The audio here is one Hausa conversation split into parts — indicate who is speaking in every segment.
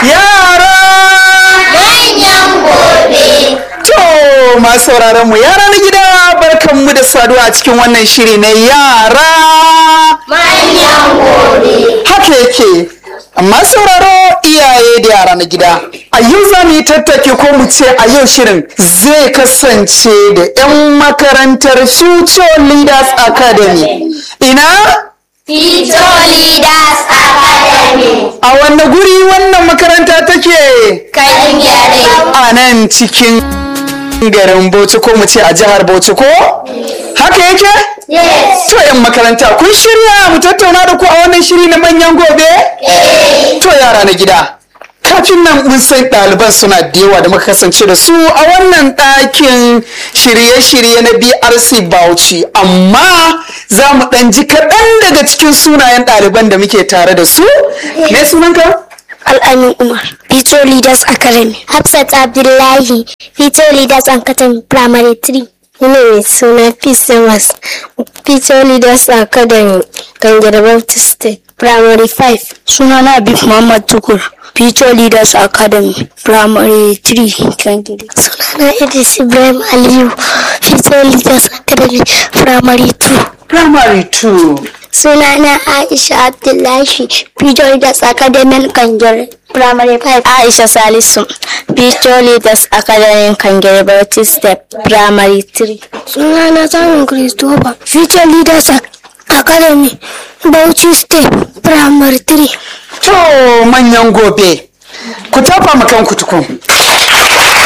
Speaker 1: Yara!
Speaker 2: Manyan gobe.
Speaker 1: To masu sauraron mu yara na gida barkanmu da saduwa a cikin wannan shiri na yara.
Speaker 2: Manyan gobe.
Speaker 1: Haka yake. Amma sauraro iyaye da yara na gida. A yau za mu yi tattake ko mu ce a yau shirin zai kasance da 'yan makarantar Future Leaders Academy. Ina?
Speaker 2: Future Leaders Academy.
Speaker 1: A wanne guri wannan makaranta take?
Speaker 2: Kan gyare.
Speaker 1: A nan cikin garin Bauchi ko mu ce a jihar Bauchi ko? Haka yake?
Speaker 2: Yes.
Speaker 1: To 'yan makaranta kun shirya mu tattauna da ku a wannan shiri na manyan gobe? To yara na gida. Kafin nan mun san ɗaliban suna da yawa da muka kasance da su a wannan ɗakin shirye-shirye na BRC Bauchi amma za mu ɗan ji kaɗan daga cikin sunayen ɗaliban da muke tare da su. Me sunanka?
Speaker 3: Al'amin Umar, Future Leaders Academy. Hafsat Abdullahi, Future Leaders Academy Primary 3. Ina mai suna Peace Thomas, Future Leaders Academy, Gangare Baptist State, Primary 5. Sunana Abib Muhammad Tukur, Future Leaders Academy, Primary 3, Gangare. Sunana Idris Ibrahim Aliyu, Future Leaders Academy, Primary 2.
Speaker 1: Primary 2.
Speaker 3: Sunana Aisha Abdullahi, Future Leaders Academy Kangere, Primary 5. Aisha Salisu, Future Leaders Academy Kangere, Baptist Step, Primary 3. Sunana Samun Christopher, Future Leaders Academy, Bauchi Step, Primary 3.
Speaker 1: To manyan gobe. Ku tafa ma kanku tukun.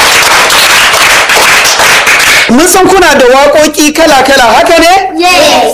Speaker 1: Mun san kuna da waƙoƙi kala-kala haka ne?
Speaker 2: Yes.